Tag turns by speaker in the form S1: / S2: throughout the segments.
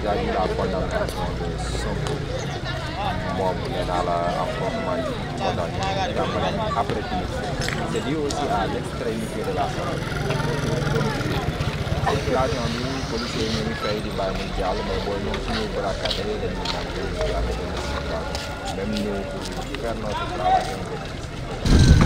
S1: vis-à-vis de la condamnation de Sonko moom nee naa la affrontement yi moo tax ñu jàppale après tout c'est dû aussi à l'extrémité de la situation bi policiers yi ñu ngi fay di bàyyi muy jàll mais booy ñoom suñuy braquage dañuy naan ko avec une situation même nous pour faire notre travail un peu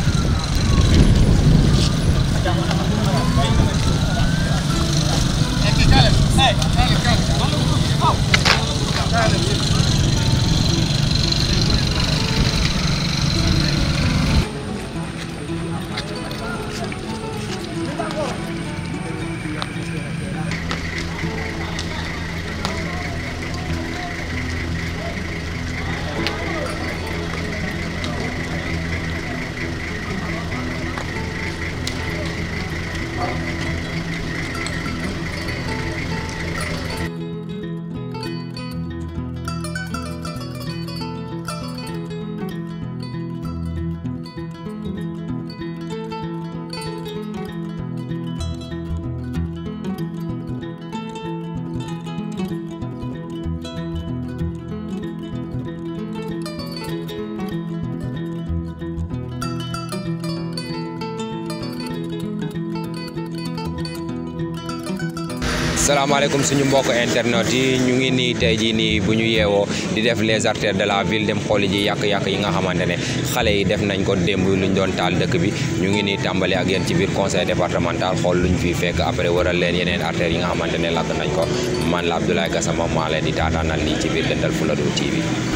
S2: salaamaaleykum suñu mbokk internet yi ñu ngi nii tey jii nii bu ñu yeewoo di def les artères de la ville dem xooli ji yàq-yàq yi nga xamante ne xale yi def nañ ko démb luñ doon taal dëkk bi ñu ngi nii tàmbali ak yéen ci biir conseil départemental xool luñ fiy fekk après waral leen yeneen artères yi nga xamante ne lakk nañ ko man la Abdoulaye Gassama maa leen di taataanal lii ci biir Dentale Fuladu TV.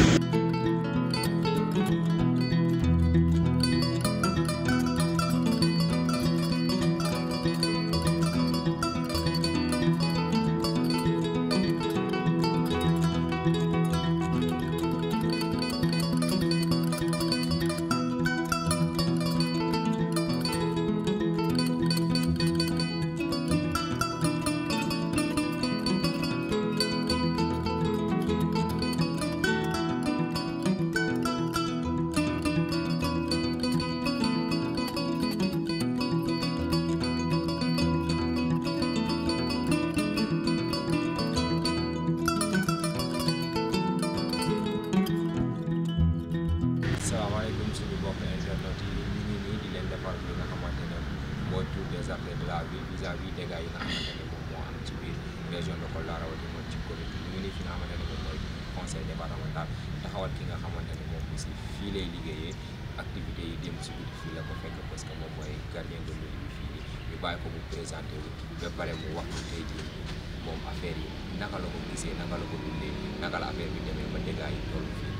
S2: salaamaaleykum suñu mbokk internet yi ñu ngi nii di leen defal li nga xamante ne mooy tour des artères de la ville vis-à-vis dégâts yi nga xamante ne moom moo am ci biir région de Kolda rawatina ci commune bi ñu ngi nii fi nga xamante ne moom mooy conseil départemental taxawal ki nga xamante ne moom aussi fii lay liggéeyee activités yi démb si guddi fii la ko fekk parce que moom mooy gardien de l'eau bi fii nii ñu bàyyi ko mu présenté wu ba pare mu wax ñu tey jii moom affaire yi naka la ko gisee naka la ko dundee naka la affaire bi demee ba dégâts yi toll fii.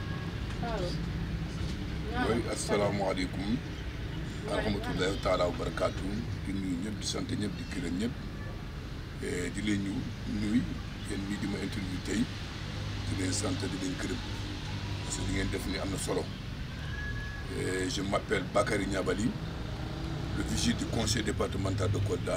S3: mooy asalaamaaleykum wa rahmatullahi taala wa barakaatu di nuyu ñëpp di sant ñëpp di gërëm ñëpp di leen ñu nuyu yéen ñii di ma interview tey di leen sant di leen gërëm parce que li ngeen def ni am na solo je m'appelle Bakary Niabali le vice du conseil départemental de Kolda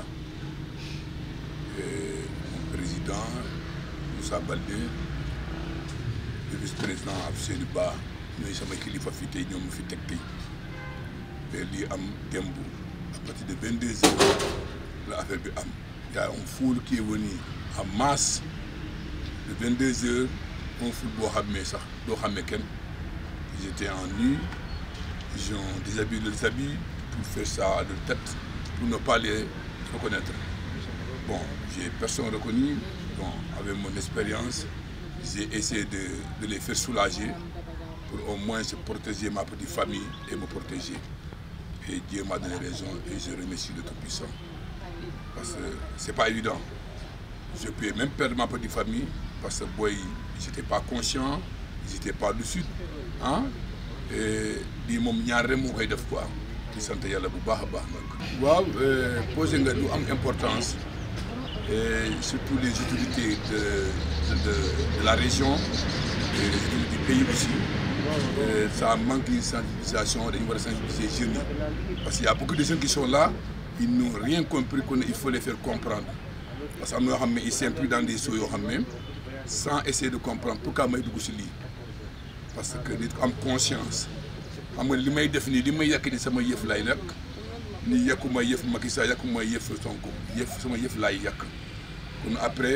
S3: mon président Moussa Baldé le vice-président Abseydou Ba ñooy sama kilifa fii tey ñoom fi teg tey te lii am démb à partir de vingt deux heures la affaire bi am y a un foule qui est venu en masse de vingt deux heures un foule boo xamee sax doo xamee kenn ils étaient en nu ils ont déshabillé leurs habits pour faire ça à leur tête pour ne pas les reconnaître bon j'ai personne reconnu bon avec mon expérience j'ai essayé de de les faire soulager pour au moins se protéger ma petite famille et me protéger. Et Dieu m'a donné raison et je remercie le Tout-Puissant. Parce que c'est pas évident. Je peux même perdre ma petite famille parce que boy, j'étais pas conscient, j'étais pas lucide. Hein? Et lii moom ñaar rek moo koy def quoi di sant yàlla bu baax a baax nag. waaw posé nga lu am importance et surtout les autorités de de de, de la région et les autorités du pays aussi. Euh, ça manque de sensibilisation dañu war a sensibiliser jeunes yi parce qu'il y a beaucoup de jeunes qui sont là ils n'ont rien compris qu'on il faut les faire comprendre parce que am na yoo xam ne ils s'impliquent dans des choses yoo xam ne sans essayer de comprendre pourquoi may dugg si lii parce que nit ko am conscience xam nga li may def nii li may yàq ni sama yëf lay yàq ni yàquma yëf Macky Sall yàquma yëf Sonko yëf sama yëf laay yàq kon après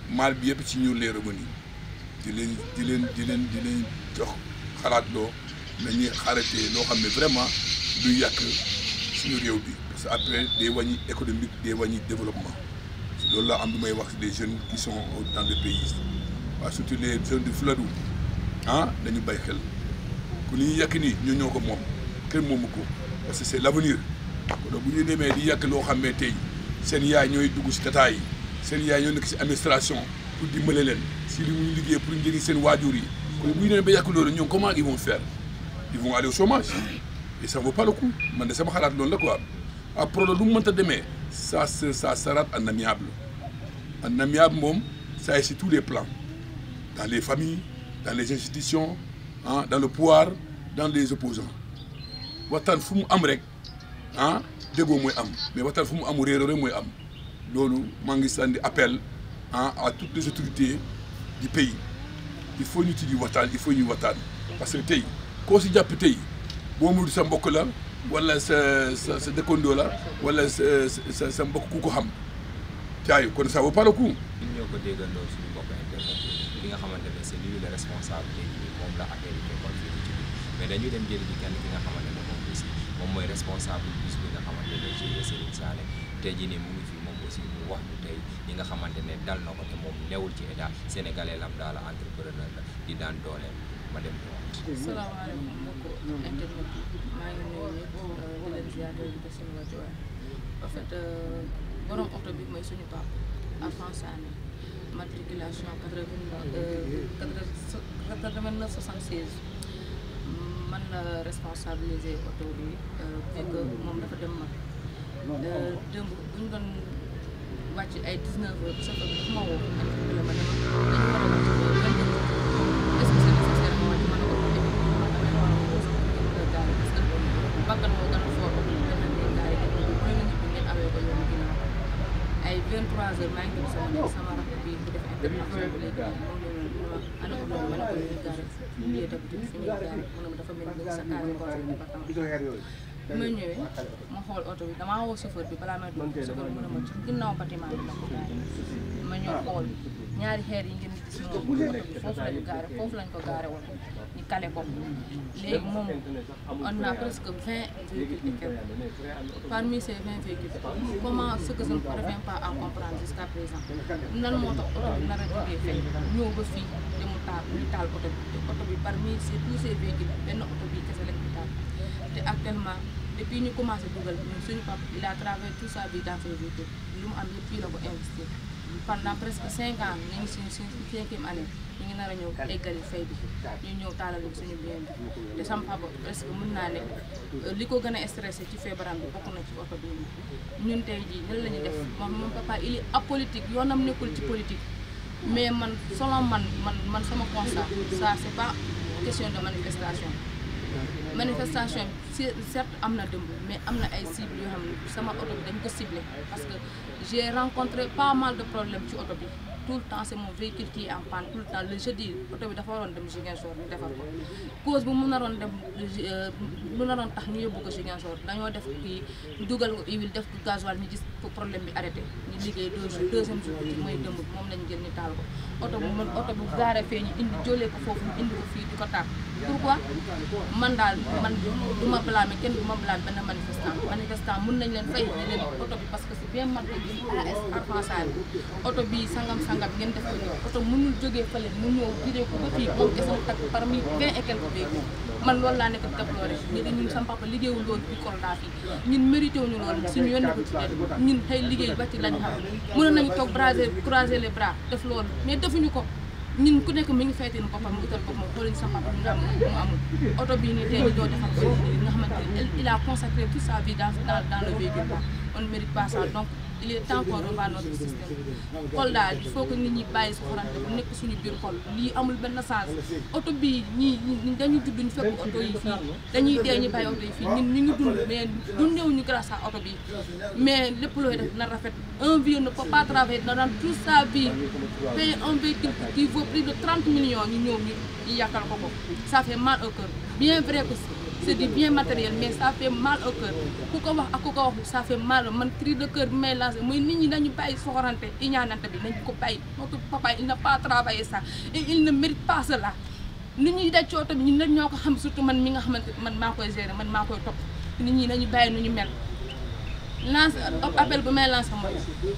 S3: mal bi yëpp ci ñun lay revenir di leen di leen di leen di leen jox xalaat loo nañuy arrêté loo xam ne vraiment luy yàq suñu réew bi parce que après day wàññi économique day wàññi développement loolu laa am lu may wax des jeunes qui sont dans le pays waaw surtout les jeunes du Fuladu ah dañu bay xel ku li ñuy yàq nii ñoo ñoo ko moom kenn moomu ko parce que c'est l'avenir kon bu ñu demee di yàq loo xam ne tey seen yaay ñooy dugg si tata yi seen yaay ñoo nekk si administration pour dimbale leen si li muy liggéey pour njëriñ seen waajur yi kon bu ñu demee ba yàq loolu ñoom comment ils vont faire ils vont aller au chômage et ça vaut pas le coup man de sama xalaat loolu la quoi après lu mu mënta demee ça se ça sera en amiable en amiable moom ça est sur tous les plans dans les familles dans les institutions ah dans le pouvoir dans les opposants waxtaan fu mu am rek ah déggoo mooy am mais waxtaan fu mu amul réeroo rek mooy am loolu maa ngi sànni appel ah à toutes les autorités du pays il faut ñu tijji waxtaan il faut ñu waxtaan parce que tey koo si jàpp tey boo mu sa mbokk la wala sa sa sa dëkkandoo la wala sa sa sa mbokk ku ko xam caay kon ça vaut pas le coup.
S2: ñun ñoo ko déggandoo suñu mbokk internet ki nga xamante ne c'est lui le responsable tey jii moom la affaire yi fekkoon fii ci biir mais dañuy dem jëli ji kenn ki nga xamante ne moom aussi moom mooy responsable bis bi nga xamante ne ci Serigne Sané tey jii nii mu ngi fi moom aussi mu wax ñu tey ñi nga xamante ne dal na ko te moom newul ci état sénégalais lam daal entrepreneur la di daan dooleem ma dem ñu wax.
S4: salaamaaleykum mbokku internet yi maa ngi nuyu ñëpp di leen ziar di leen seen wàccuwaay en fait borom oto bi mooy suñu papa Alphonse Sané matriculation quatre-vingt-neuf soixante-seize man la responsabiliser oto bi fekk moom dafa dem mag démb bu ñu doon wàcc ay 19 heures chauffeur bi dafa ma woo interpellé ma ne ma dañu war a wàcc ba vingt heures est-ce que c'est nécessaire ma wàcc ma ne ko damay war a woo sama kër gaari parce que bakkan moo gën a fort dana ne gaari yi bu ne la ñibbi ngeen awee ko yoonu ginnaaw ay 23 heures maa ngi dem sama nekk sama rakk bi bu def intervention bi léegi moom la ñu ma ana ko ma ne ko ñuy gaari lieu d'habitude fi ñuy gaari mu ne ma dafa mel ni sa case conseil département bi ma ñëwee ma xool oto bi damaa woo chauffeur bi balaa may dugg chauffeur bi mu ne ma ci ginnaaw bâtiment bi la ko gaare ma ñëw xool ñaari xeer yi ngeen gis noonu oto bi foofu lañu gaare foofu lañ ko gaare woon ñu kale ko léegi moom on a presque vingt véhicules et quelques parmi ces vingt véhicules comment ce que je ne parviens pas à comprendre jusqu'à présent nan moo tax oto bi nar a jógee fay ñëw ba fii te mu taal ñu taal oto bi te oto bi parmi ces tous ces véhicules benn oto bi kese lañ ko taal te actuellement depuis ñu commencé dugal ñun suñu papa il a travaillé toute sa vie dans ces véhicules lu mu am yëpp fii la ko investir pendant presque cinq ans ñu ngi suñu suñu cinquième année ñu ngi nar a ñëw eggali fay bi ñu ñëw taalal ñu suñu bien bi te sama papa presque mën naa ne li ko gën a stressé ci feebaram bi bokk na ci oto bi ñun tey jii nan la ñuy def moom moom papa il est apolitique yoonam nekkul ci politique mais man selon man man man sama constat ça c'est pas question de manifestation manifestation bi certes am na dëmb mais am na ay cibles yoo xam ne sama oto bi dañ ko ciblé parce que j'ai rencontré pas mal de problèmes ci oto bi tout le temps c'est mon véhicule qui est en panne tout le temps le jeudi oto bi dafa waroon dem Ziguinchor ñu defar ko cause bu mu naroon dem mu naroon tax ñu yóbbu ko Ziguinchor dañoo def kii dugal ko huile def ko gasoil ñu gis problème bi arrêté ñu liggéey deux jours deuxième jour bi mooy dëmb bi moom lañ jël ñu taal ko oto bu man oto bu gaare fee ñu indi jëlee ko foofu ñu indi ko fii di ko taal pourquoi man daal man du ma blâmer kenn du ma blâmer benn manifestant manifestant mun nañ leen fay ne leen oto bi parce que c'est bien marqué bi AS Alphonse Sané oto bi sangam sangam ngeen def ko nii oto mënul jógee fële mu ñëw jëlee ko ba fii moom kese mu takk parmi vingt et quelques véhicules man loolu laa nekk di déploré ñu ne ñun sama papa liggéeyul loolu bi Kolda fii ñun mérité wuñu loolu suñu yoon ko ci leen ñun tey liggéey ba ci lañ xam mënoon nañu toog braser croiser les bras def loolu mais defuñu ko ñun ku nekk mi ngi fayteen boppam mu utal boppam xooluñu sama papa ñu am mu amul oto bii nii tey ñu doo defar ko nga xamante ne il a consacré toute sa vie dans dans dans le véhicule là on ne mérite pas ça donc il est temps qu'on revoie notre système Kolda il faut que nit ñi bàyyi su xorante bu nekk suñu biir xol lii amul benn sens oto bii ñii dañuy judd ñu fekk oto yi fii dañuy dee ñu bàyyi oto yi fii ñun ñu ngi dund mais dundeewuñu grâce à oto bi mais lépp looy def na rafet un vieux ne peut pas travailler dans toute sa vie payer un véhicule qui vaut plus de 30 millions ñu ñëw ñu ñu yàqal ko ko ça fait mal au cœur bien vrai que c'est du bien matériel mais ça fait mal au cœur ku ko wax ak ku ko wax ça fait mal man cri de cœur bi may lancé mooy nit ñi nañu bàyyi soxorante iñaanante bi nañ ko bàyyi notre papa il n'a pas travaillé ça et il ne mérite pas cela nit ñi daj ci oto bi ñun nag ñoo ko xam surtout man mi nga xamante man maa koy gérer man maa koy topp nit ñi nañu bàyyi nu ñu mel lance appel bu may lancé mooy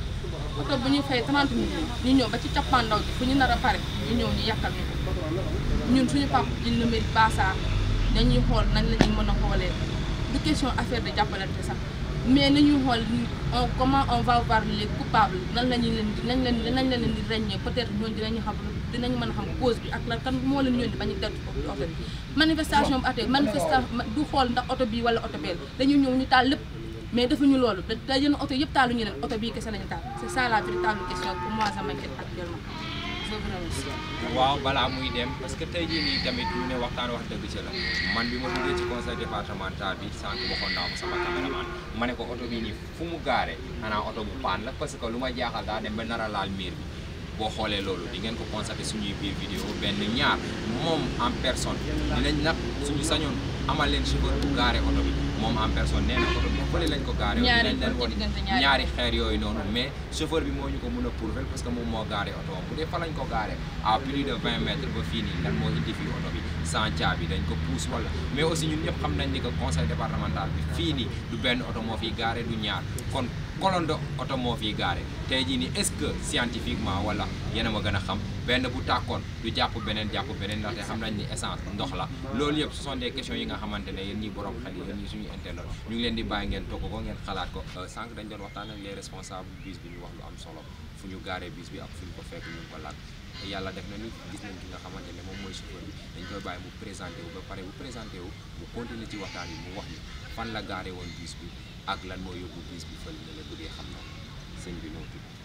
S4: oto bu ñuy fay 30 minutes ñu ñëw ba ci cappaandaw bi fu ñu nar a pare ñu ñëw ñu yàqal ñu ko ñun suñu papa il ne mérite pas ça dañuy xool nañ la ñuy mën a xoolee du question affaire de jàppalante sax mais nañuy xool on comment on va voir les coupables nan la ñuy leen di nañ leen nañ la leen di ràññee peut-être ñooñu dinañu xam dinañ mën a xam cause bi ak la kan moo leen yónni ba ñu dellu ci oto bi manifestation bu atee manifestation du xool ndax oto bii wala oto bee dañuy ñëw ñu taal lépp mais defuñu loolu da da yenn oto yëpp taalu ñu leen oto bii kese lañu taal c'est ça la véritable question pour moi ça m'inquiète actuellement je vous remercie.
S2: waaw balaa muy dem parce que tey jii nii tamit ñu ne waxtaan wax dëgg ci la man bi ma duggee ci conseil départemental bi sànq waxoon naa ko sama caméraman ma ne ko oto bii nii fu mu gaare xanaa oto bu paan la parce que lu ma jaaxal daa dem ba nar a laal miir bi boo xoolee loolu di ngeen ko constaté suñuy biir vidéo benn ñaar moom en personne dinañ nag suñu sañoon amal leen chauffeur bu gaare oto bi moom en personne nee na oto bi fële lañ ko gaare
S4: Ñaari
S2: dinañ leen
S4: ci
S2: won
S4: diggante ñaari
S2: ñaari xeer yooyu noonu mais chauffeur bi moo ñu ko mën a prouver parce que moom moo gaare oto am bu dee fa lañ ko gaare à plus de 20 mètres ba fii nii lan moo indi fii oto bi sans caabi dañ ko pousse wala mais aussi ñun ñëpp xam nañ ni que conseil départemental bi fii nii du benn oto moo fiy gaare du ñaar kon colonne de oto moo fiy gaare tey jii nii est-ce que scientifiquement wala yéen a ma gën a xam benn bu tàkkoon du jàpp beneen jàpp beneen ndaxte xam nañ ni essence ndox la loolu yëpp ce sont des questions yi nga xamante ne yéen ñi borom xel yi yéen ñi suñu internet ñu ngi leen di bàyyi ngeen togg ko ngeen xalaat ko sànq dañ doon waxtaan ak les responsables bis bi ñu wax lu am solo fu ñu gaaree bis bi ak fu ñu ko fekk ñu ngi ko laaj te yàlla def na ni gis nañ ki nga xamante ne moom mooy chauffeur bi dañ koy bàyyi mu présenté wu ba pare bu présenté wu mu continuer ci waxtaan yi mu wax ni fan la gaaree woon bis bi ak lan moo yóbbu bis bi fële ne la bu dee xam na sëñ bi noo tudd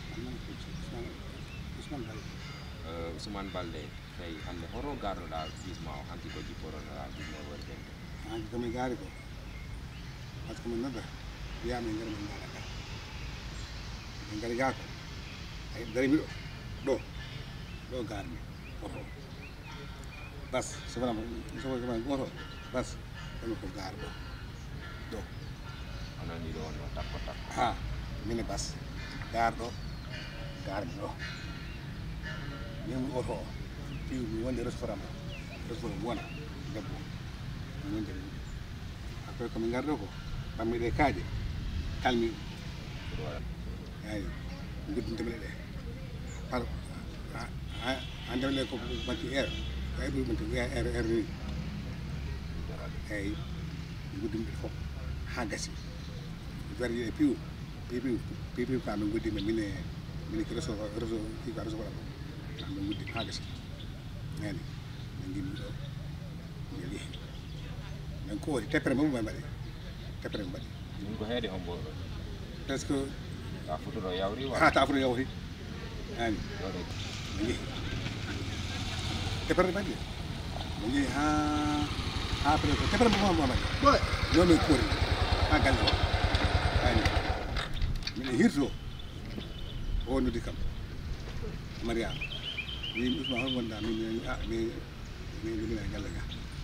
S2: Euh, Ousmane Balde tey hannde hoto garnoɗa gisma o hanki ko jipporonoɗa 19 heures 20
S5: hanki komin gaari ko par ce que min nodda wiyama min ngara min gaara ga min ngari ga ko ay darimi ɗo ɗo ɗo garmi oto bas sofanama sofama oto bas ɗomi ko gaar ɗo ɗo
S2: onani ɗo wonno takko takko
S5: ha mine bas gaar ɗo garmi ɗo min oto o piw mi wonde restaurant restaurant wona debbo mi wonde après komin garɗo ko pammiɗe kaaje kalmi eyi guddintemeɗe ɗe par a ndemle ko manti air ay ɓuri manti wiya air air ni eyyi guddimɗe fof ha gasi werji e piw piw piw piw ka min guddima mine mine ko réseau réseau ki ka réseau waɗa ɗo min guddi ha gasi nani min gimmi ɗo min yeehi min koori teppere moom min mbaɗi teppere min mbaɗi
S2: min ko heede hombo ɗo
S5: presque
S2: ka futuɗo yawri
S5: ha
S2: wala
S5: tafuto yawti nani
S2: ɗoɗe
S5: min yeehi teppere mbaɗi min yeehi ha ha presque teppere moom mbaɗi non min koori ha galle o ani miɗe hirto o noddi kam mariama min usma hol gonɗa min min a mi mi mina e galle ga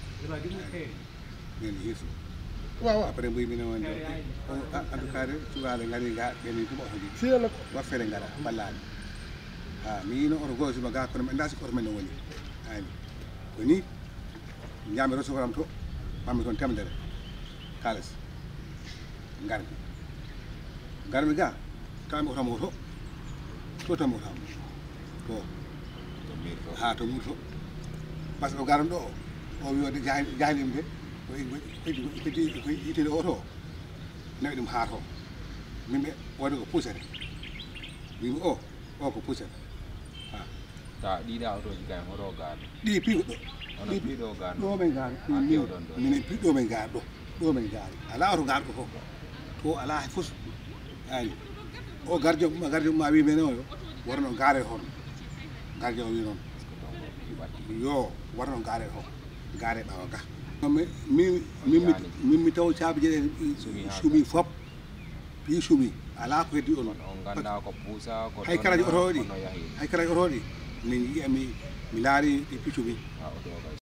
S5: min hirto
S6: waaw waaw
S5: après mboyi mine wonde o en tout cas de cuɓaɓe gari ga ɓeni ɗum oto ji
S6: fiyala
S5: waffere gara ballaɓe ha mi yino oto goto suma ga kono ɓe dasi ko oto men no woni ani ko ni jami recevoram to mami toon temedere kalis garmi garmi ga tawmi otomo oto to tawmi otamo to
S2: to mir to
S5: ha to murto par ce que o garan ɗo o o wi ode jahilima de ko itede oto o nawi ɗum ha to mimɓe wode ko pusere mimi o o ko pusere ha
S2: ta ɗiɗa autoji kay hoto garde
S5: ɗi piigo ɗo
S2: ono piiɗo garde
S5: ɗo men gaari
S2: Ha kewɗon ɗo.
S5: minen pi ɗo men gaari ɗo ɗo men gaari ala oto gaarɗo fof to ala hay fof ani o gardien ma gardien ma wi mene oyo warno gaare toon gardien o wi noon yo warno gaare toon gaare ɓawa ga mi mi min min mi taw caabi jeɗe
S2: Sumi ha
S5: sumi fop pi sumi ala ko heddi on
S2: on on ganda ko puusa ko
S5: hay karaji
S2: donna,
S5: oto ɗi
S2: kono yahi
S5: hay karaji oto ɗi min yiya mi mi laari ɗi piccumi
S2: ha auto o kay